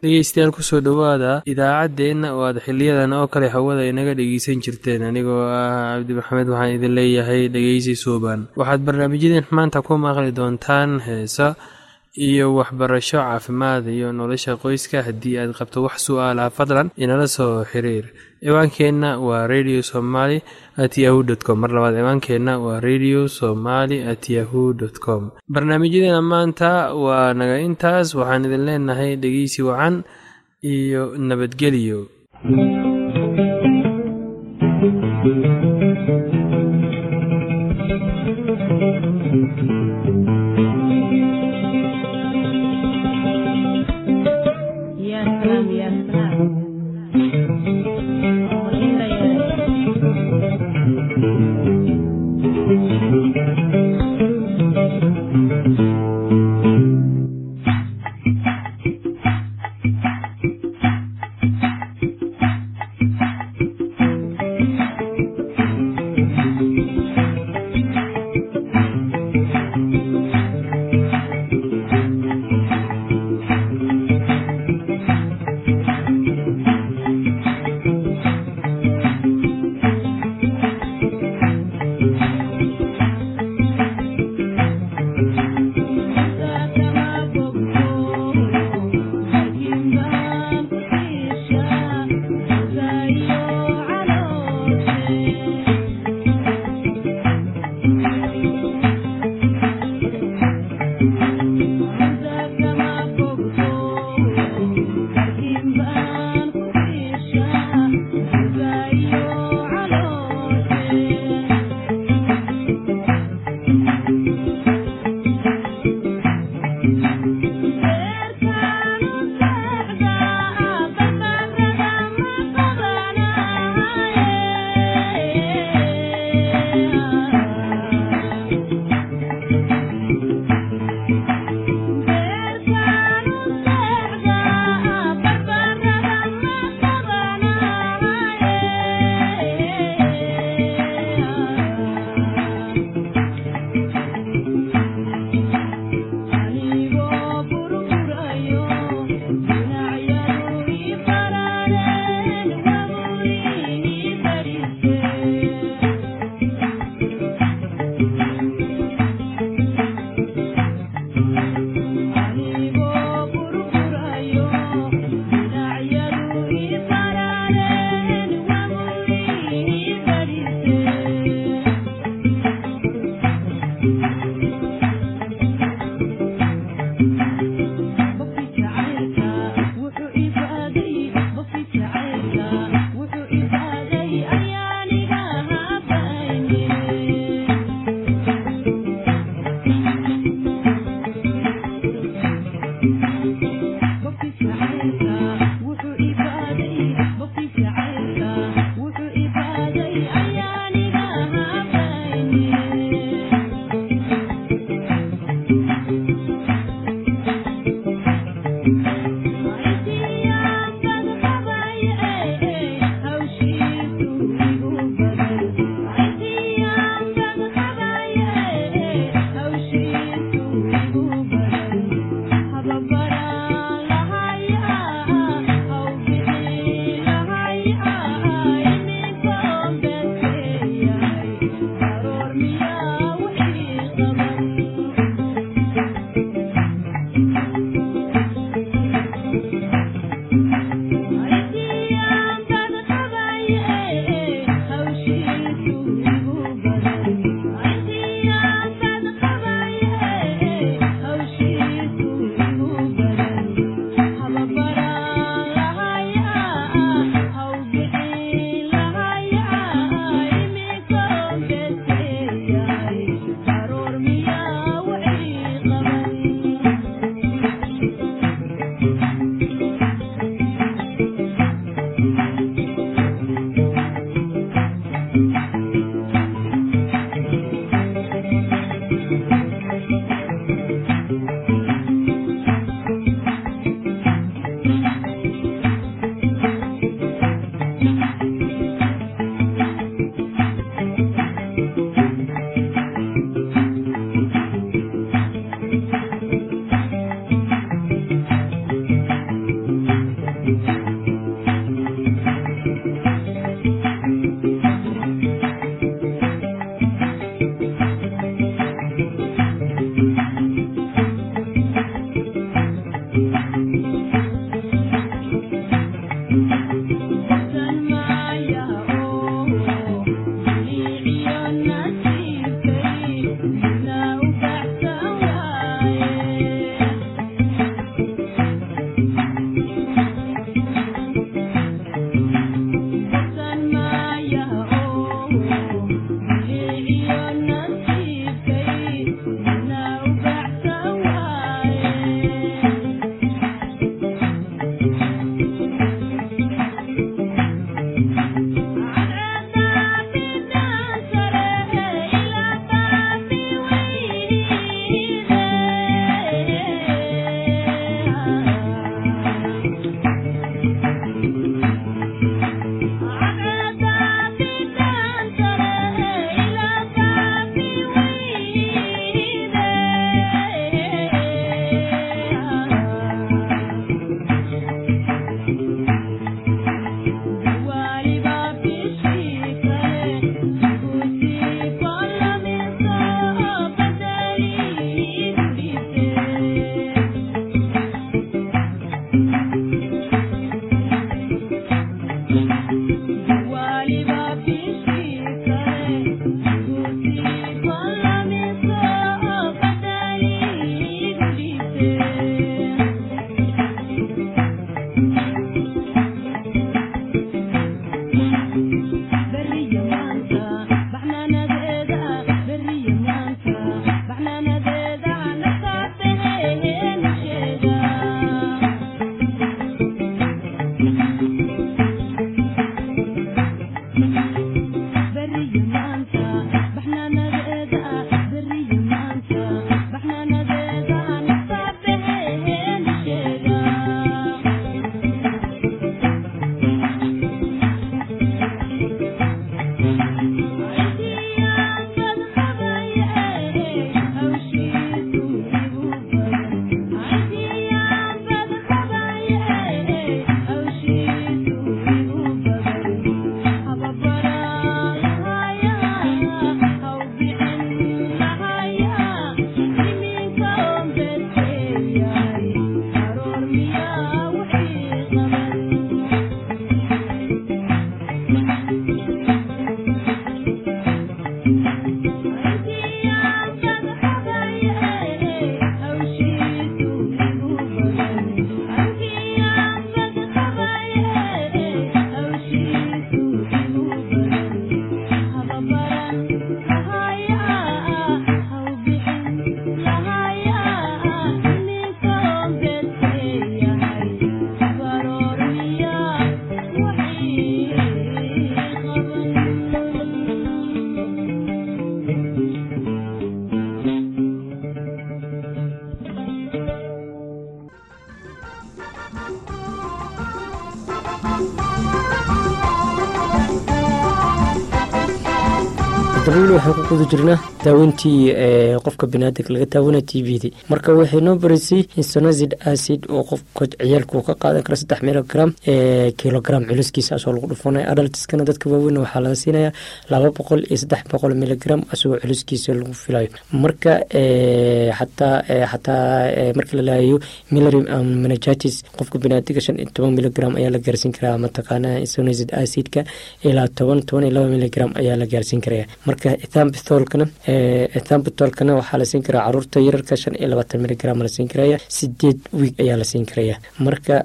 dhegeystayaal kusoo dhowaada idaacaddeenna oo aad xiliyadan oo kale hawada inaga dhegeysan jirteen anigoo ah cabdi maxamed waxaan idin leeyahay dhegeysi suuban waxaad barnaamijyadeen maanta ku maqli doontaan heesa iyo waxbarasho caafimaad iyo nolosha qoyska haddii aad qabto wax su-aalaha fadlan inala soo xiriir ciwaankeenna waa radio somaly at yahu dt com mar labaad ciwaankeenna waa radio somaly at yahu dt com barnaamijyadeena maanta waa naga intaas waxaan idin leenahay dhegeysi wacan iyo nabadgelyo haddaba weli waxaan ku guda jirnaa daaweyntii qofka biniaadanka laga daawana t v d marka waxay noo barisay insonazid acid oo qofka ciyaalka uu ka qaadan karo saddex milogram kilogram culiskiisa asoo lagu dhufanaya adaltiskana dadka waaweyn waxaa laga siinaya laba boqol iyo saddex boqol miligram asagoo culiskiisa lagu filayo marka xataa xataa marka la laayayo milary menagitis qofka biniaadinka shan iyo toban miligram ayaa la gaarsiin karaa mataqaana insonazid acidka ilaa toban toban iyo laba miligram ayaa la gaarsiin karaya marka ethambitholkana ethambitholkana waxaa la siin karaa caruurta yararka shan iyo labaatan miligram la siin karaya sideed wiig ayaa la siin karaya marka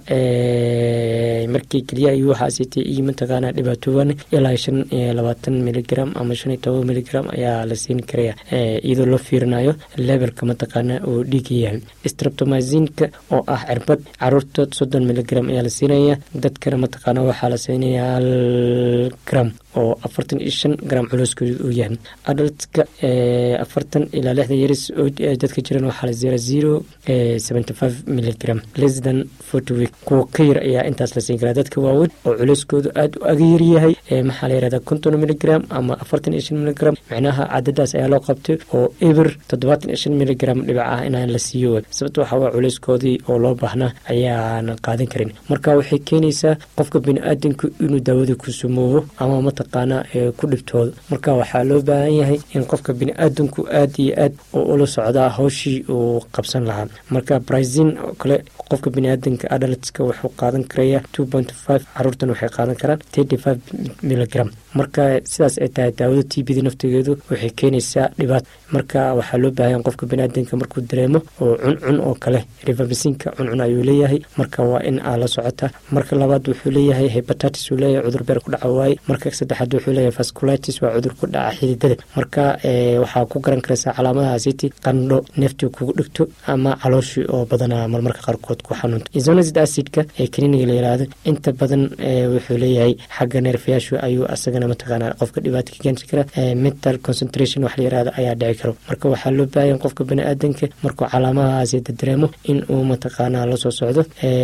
markii keliya iyo waxaa siitay iyo mataqaana dhibaatooban ilaa shan iyo labaatan miligram ama shan iyo toban miligram ayaa la siin karaya iyadoo loo fiirinayo levelka mataqaana uu dhiiga yahay streptomazinka oo ah cirbad caruurta soddon miligram ayaa la siinaya dadkana mataqaana waxaa la siinaya hal gram oo afartan iyo shan gram culooskooda uu yahay adaltka afartan ilaa lixdan yaris oo dadka jiran waxaa la zera zero seventy five miligram less than forty week kuwa ka yar ayaa intaas la siin karaa dadka waaweyn oo culeyskoodu aada u agayar yahay maxaa la yirahdaa konton miligram ama afartan iyo shan miligram micnaha cadadaas ayaa loo qabtay oo eber toddobaatan iyo shan miligram dhibac ah inaan la siiyo sababto waxaa waa culeyskoodii oo loo baahnaa ayaanan qaadan karin marka waxay keenaysaa qofka bini-aadanku inuu daawada ku sumoobo ama mataqaana ku dhibtoodo marka waxaa loo baahan yahay in qofka bini-aadanku aad iyo aad oo ula socdaa hawshii uu qabsan lahaa marka brazin oo kale qofka biniaadanka adaltska wuxuu qaadan karaya two point five caruurtan waxay qaadan karaan thirty five miligram marka sidaas ay tahay daawada t b da naftigeedu waxay keenaysaa dhibaat marka waxaa loo baahanya qofka biniaadanka markuu dareemo oo cuncun oo kale rivabisinka cuncun ayuu leeyahay marka waa in aa la socota marka labaad wuxuu leeyahay hebatatis uu leeyahay cudur beer ku dhaca waaye marka saddexaad wuxuu leeyahay vasculitis waa cudur ku dhaca xididada marka waxaa ku garan karaysaa calaamadahaasiti qandho neeftii kugu dhigto ama calooshii oo badanaa marmarka qaarkood ku xanuunto isonazid acidka ee kaniiniga la yiraahdo inta badan wuxuu leeyahay xagga neerfayaashu ayuu asagana mataqaana qofka dhibaata ka keeni kara mental concentration wax la yirahdo ayaa dhici karo marka waxaa loo baahanya qofka bani-aadanka markuu calaamadahaasi dareemo in uu mataqaana lasoo socdo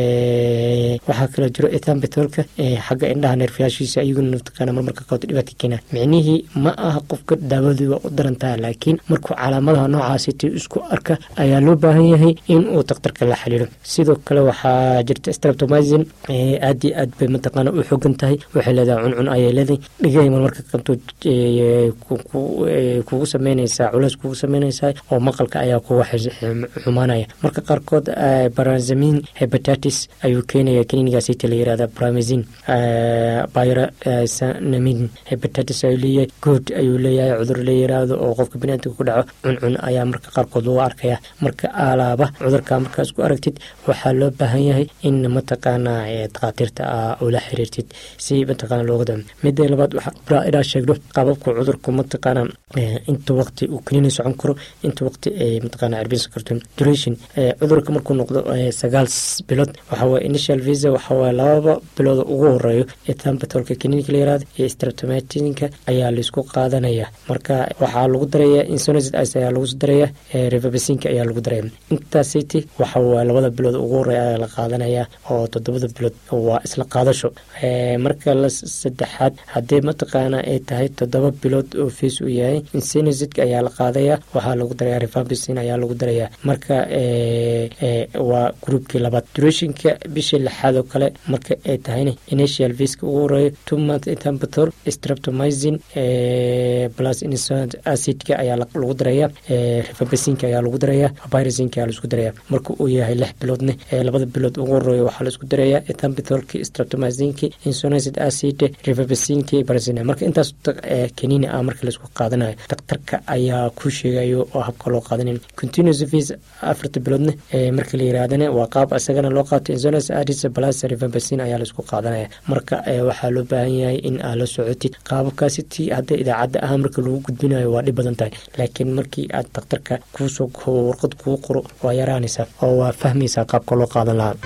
waxaa kaloo jiro ethambitolka xagga indhaha neerfayaashiisa ayaguna mataqaana marmarka qaarkood dhibaata ka keena micnihii ma aha qofka daawadii waa u darantaha laakiin markuu calaamadaha noocaasiti isku arka ayaa loo baahan yahay in uu daktarka la xaliilo sidoo kale waxaa jirta streptomizin aad iyo aad bay mataqaana u xogan tahay waxay leedahay cuncun ayay leedahay dhigay marmarka qabto kugu sameynaysaa culays kugu sameynaysaa oo maqalka ayaa kuga xumaanaya marka qaarkood barazamin hebatatis ayuu keenaya kaniinigaasita la yirahda bramazin byrasanamin hebatatis ayuu leeyahay good ayuu leeyahay cudur la yiraahdo oo qofka biniaadamka ku dhaco cuncun ayaa marka qaarkood lagu arkaya marka alaaba cudurka markaas ku aragtid waxaa loo baahan yahay in mataqaana dakhaatiirta a ula xiriirtid si mataqaana looga dam mida labaad waxaa inaa sheegno qaababka cudurku mataqaana inta waqti uu kaniini socon karo inta waqti ay mataqaana cirbinsan karto duration cudurka markuu noqdo sagaal bilood waxaa waye initial visa waxaa waye lababa bilood ugu horeeyo ethambatolka kaniinka la yirahdo iyo streptomatinka ayaa laisku qaadanaya marka waxaa lagu daraya insonazid ice ayaa lagu daraya revabasinka ayaa lagu daraya intaasiti waxa waye labada bilood ugu horeeya ayaa la qaadanaya oo toddobada bilood waa isla qaadasho marka la saddexaad haddii mataqaana ay tahay toddoba bilood oo fees uu yahay insonazidka ayaa la qaadaya waxaa lagu daraya revabasin ayaa lagu daraya marka waa groupkii labaad durationka bishii lixaad oo kale marka ay tahayna initial viska ugu horeeyo two month ethambator streptomizin plus insonant acidka ayaa lagu daraya revabasinka ayaa lagu daraya virusinka ayaa laisku daraya marka uu yahay lix biloodne labada bilood ugu horeeyo waxaa laisku daraya ethambitolki streptomizinki insonacid acid revabasinki barazina marka intaas kaniini ah marka laisku qaadanayo daktarka ayaa ku sheegayo oo habka loo qaadanayo continuous vis afarta biloodne marka la yirahdana waa qaab isagana loo qaato insonance adis plus revabasin ayaa laisku qaadanaya marka waxaa loo baahan yahay in aad la socotid qaababkaasi ti hadda idaacadda ah marka lagu gudbinayo waa dhib badan tahay laakiin markii aad daktarka kuusoo warqad kuu qoro waa yaraanaysaa oo waa fahmaysaa qaabka loo qaadan lahaa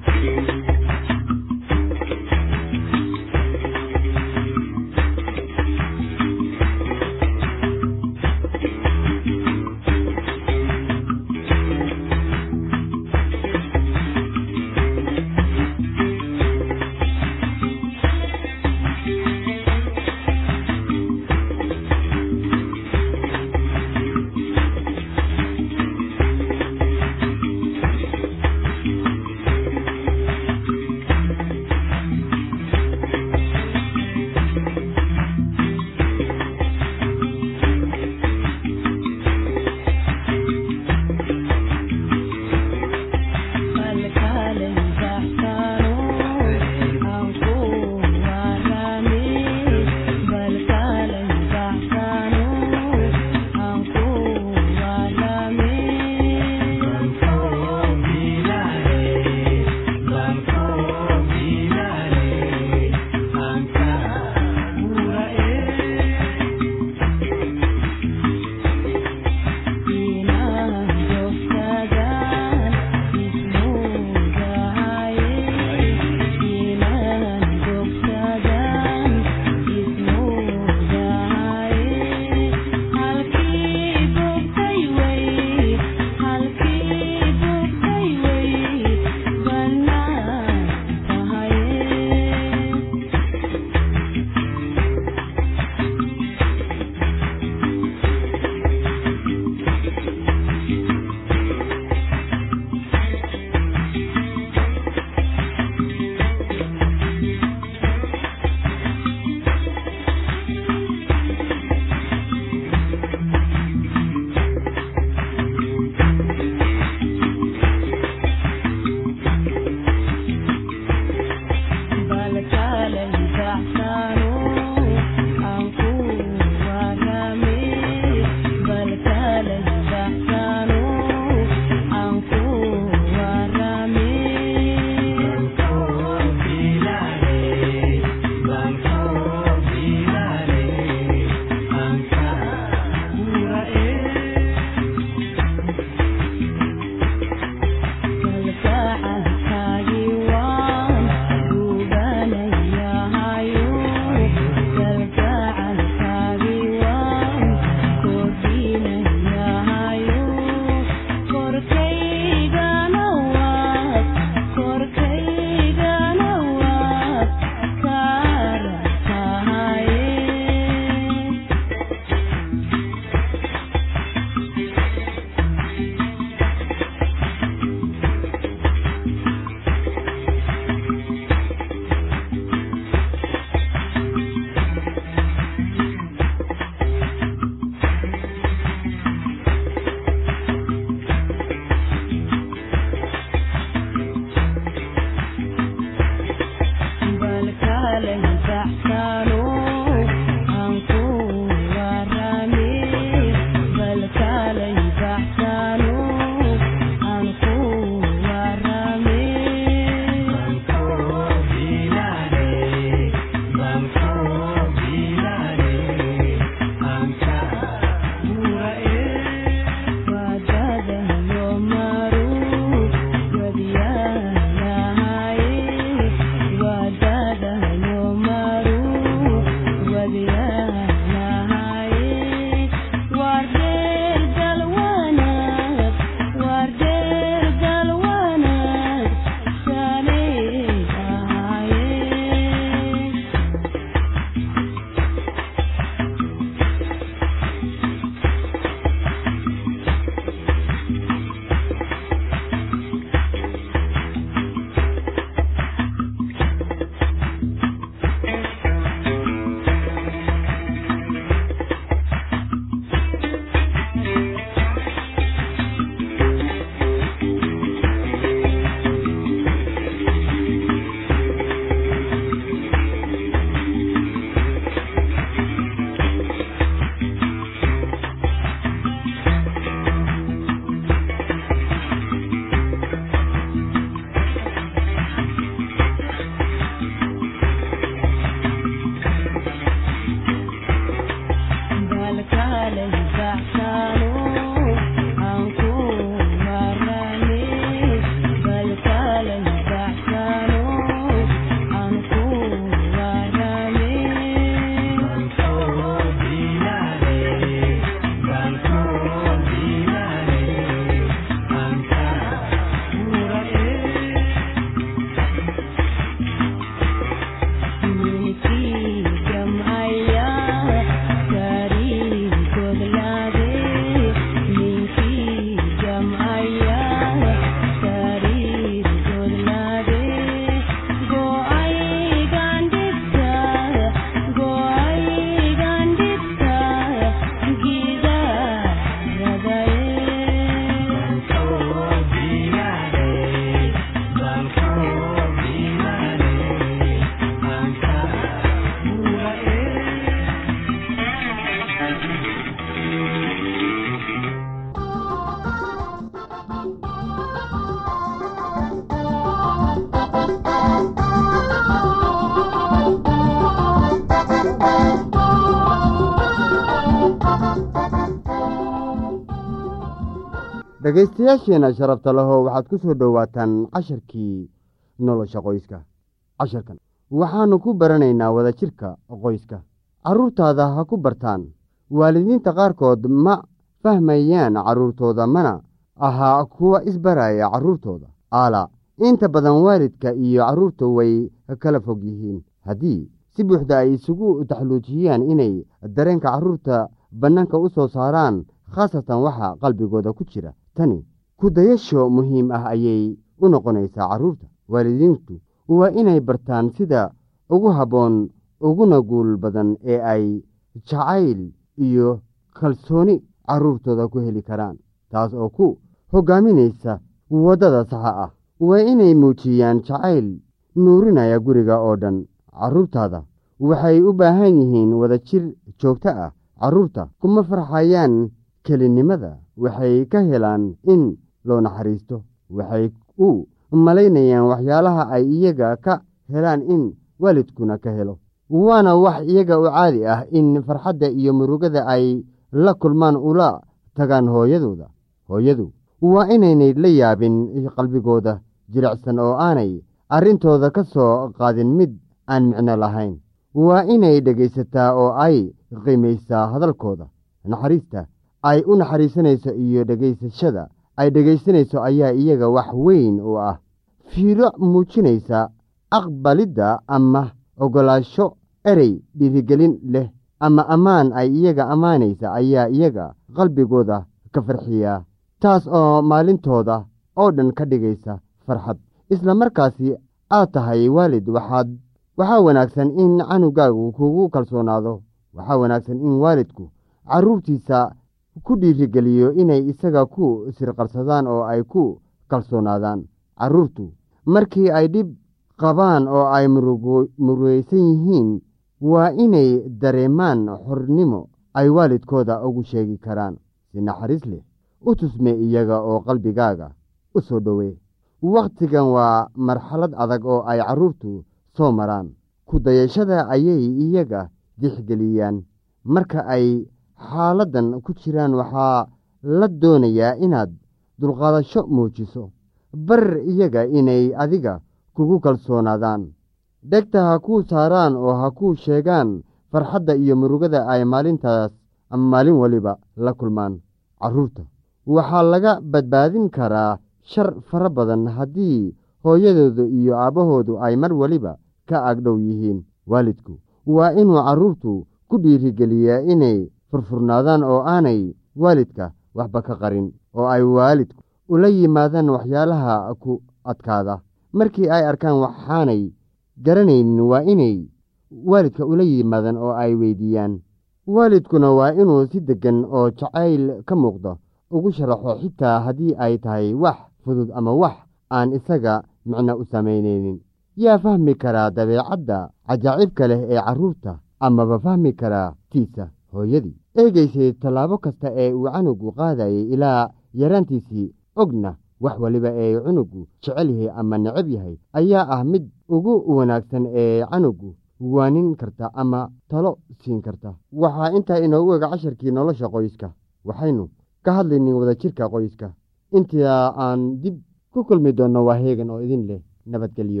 dhegaystayaasheenna sharafta lahow waxaad ku soo dhowaataan casharkii nolosha qoyska casharkan waxaannu ku baranaynaa wadajirka qoyska carruurtaada ha ku bartaan waalidiinta qaarkood ma fahmayaan carruurtooda mana ahaa kuwa isbaraya carruurtooda aala inta badan waalidka iyo carruurta way kala fog yihiin haddii si buuxda ay isugu taxluujiyaan inay dareenka carruurta bannaanka u soo saaraan khaasatan waxa qalbigooda ku jira tani kudayasho muhiim ah ayay u noqonaysaa carruurta waalidiintu waa inay bartaan sida ugu habboon uguna guul badan ee ay jacayl iyo kalsooni carruurtooda ku heli karaan taas oo ku hoggaaminaysa waddada saxa ah waa inay muujiyaan jacayl nuurinaya guriga oo dhan carruurtaada waxay u baahan yihiin wadajir joogto ah carruurta kuma farxayaan kelinimada waxay ka helaan in loo naxariisto waxay u malaynayaan waxyaalaha ay iyaga ka helaan in waalidkuna ka helo waana wax iyaga u caadi ah in farxadda iyo murugada ay la kulmaan ula tagaan hooyadooda hooyadu waa inaynay la yaabin qalbigooda jilicsan oo aanay arrintooda ka soo qaadin mid aan micno lahayn waa inay dhegaysataa oo ay qiimaysaa hadalkooda naxariista ay u naxariisanayso iyo dhegaysashada ay dhegaysanayso ayaa iyaga wax weyn u ah fiiro muujinaysa aqbalidda ama ogolaasho erey dhiirigelin leh ama ammaan ay iyaga ammaanaysa ayaa iyaga qalbigooda ka farxiya taas oo maalintooda oo dhan ka dhigaysa farxad isla markaasi aad tahay waalid waxaad waxaa wanaagsan in canugaagu kugu kalsoonaado waxaa wanaagsan in waalidku carruurtiisa ku dhiirigeliyo inay isaga ku sirqarsadaan oo ay ku kalsoonaadaan carruurtu markii ay dhib qabaan oo ay murugeysan yihiin waa inay dareemaan xornimo ay waalidkooda ugu sheegi karaan si naxariis leh u tusme iyaga oo qalbigaaga u soo dhowee wakhtigan waa marxalad adag oo ay carruurtu soo maraan ku dayashada ayay iyaga dixgeliyaan marka ay xaaladdan ku jiraan waxaa la doonayaa inaad dulqaadasho muujiso bar iyaga inay adiga kugu kalsoonaadaan dhegta ha kuu saaraan oo ha kuu sheegaan farxadda iyo murugada ay maalintaas ama maalin waliba la kulmaan carruurta waxaa laga badbaadin karaa shar fara badan haddii hooyadooda iyo aabbahoodu ay mar waliba ka agdhow yihiin waalidku waa inuu carruurtu ku dhiirigeliyaa inay furfurnaadaan oo aanay waalidka waxba ka qarin oo ay waalidku ula yimaadaan waxyaalaha ku adkaada markii ay arkaan waxaanay garanaynin waa inay waalidka ula yimaadaan oo ay weydiiyaan waalidkuna waa inuu si deggan oo jacayl ka muuqda ugu sharaxo xitaa haddii ay tahay wax fudud ama wax aan isaga micno u samaynaynin yaa fahmi karaa dabeecadda cajaa'ibka leh ee carruurta amaba fahmi karaa tiisa hooyadii eegaysay tallaabo kasta ee uu canugu qaadayay ilaa yaraantiisii ogna wax waliba ee cunugu jecel yahay ama necab yahay ayaa ah mid ugu wanaagsan ee canugu waanin karta ama talo siin karta waxaa intaa inoogu ega casharkii nolosha qoyska waxaynu ka hadlaynin wadajirka qoyska intaa aan dib ku kulmi doonno waa heegan oo idin leh nabadgelyo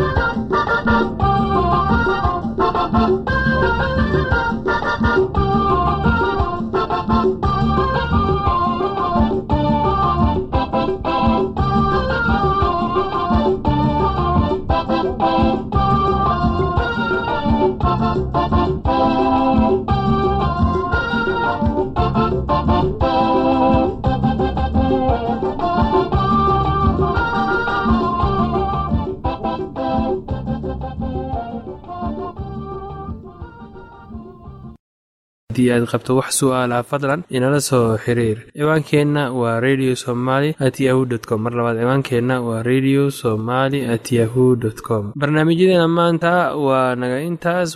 haddii aad qabto wax su'aalaha fadlan inala soo xiriir ciwaankeenna waa radio somaly at yahu t com mar labaad ciwaankeenna waa radio somaly at yahu dt com barnaamijyadeena maanta waa naga intaas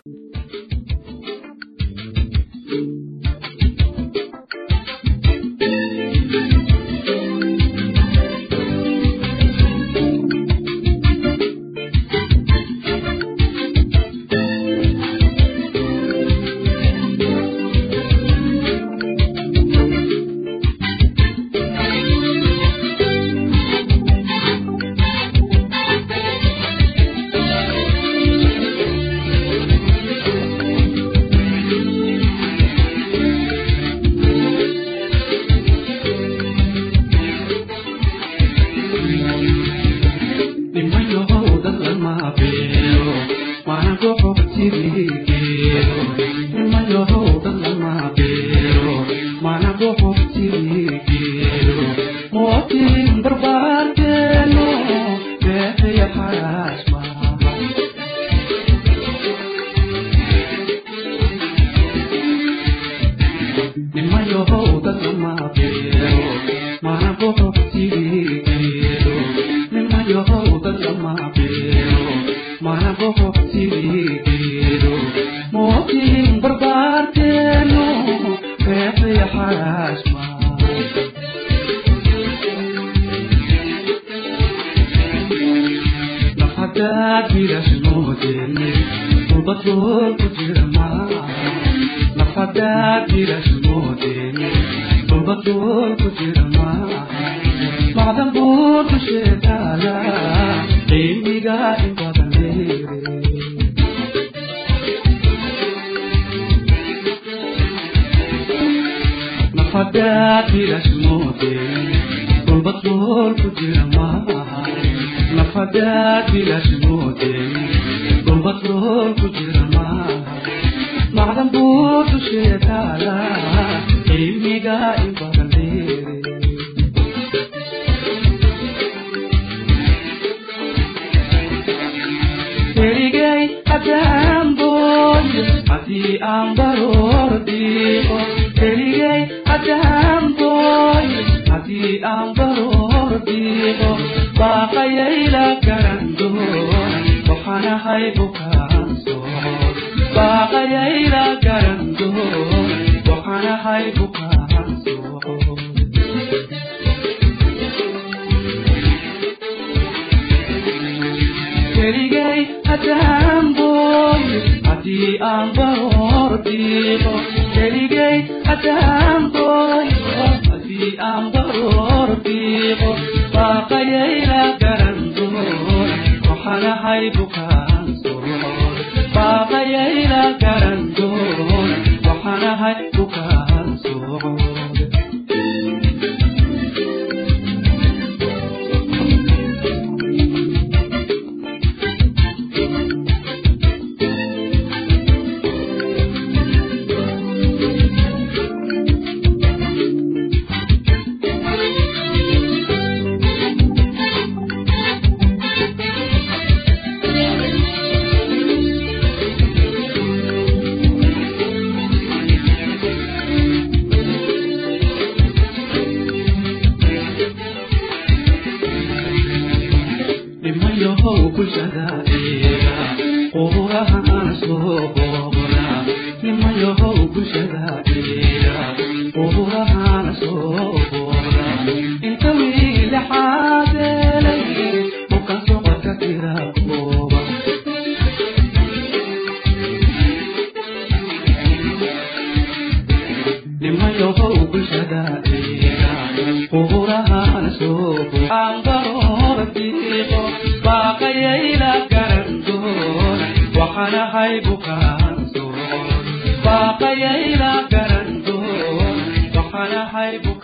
waxaanahay bukaan baaqayayla garan doon waxaanahay